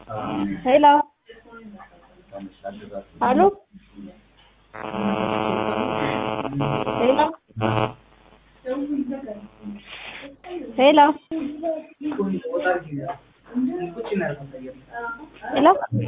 Hello. Allô Hello. Hello. ሄሎ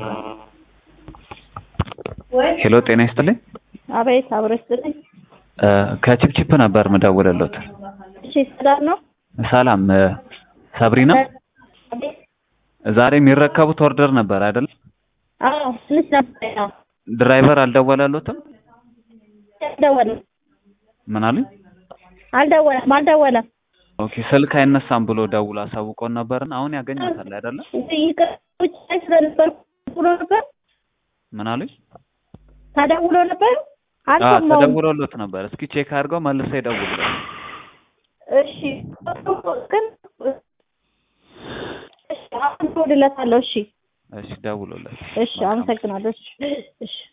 ሄሎ ጤና ይስጥልኝ። አቤት፣ አብሮ ይስጥልኝ። እ ከቺፕቺፕ ነበር ምደውልልዎት። እሺ፣ ሰላም ነው? ሰላም እ ሰብሪና አቤት። ዛሬ የሚረከቡት ኦርደር ነበር አይደል? አዎ፣ ትንሽ ነበር። ያው ድራይቨር አልደወለሎትም? አልደወለም፣ ምን አሉኝ? አልደወለም፣ አልደወለም። ኦኬ ስልክ አይነሳም ብሎ ደውሎ አሳውቆን ነበርን። አሁን ያገኙታል አይደለ? ይቅር፣ ውጭ ላይ ስለነበርኩ ብሎ ነበር። ምን አሉኝ? ተደውሎ ነበር። አዎ አልሰማሁም። ተደውሎሎት ነበር። እስኪ ቼክ አድርገው መልሰው ይደውሉለት። እሺ፣ ግን እሺ፣ አሁን እደውልለታለሁ። እሺ፣ እሺ ደውሎለት። እሺ፣ አመሰግናለሁ። እሺ፣ እሺ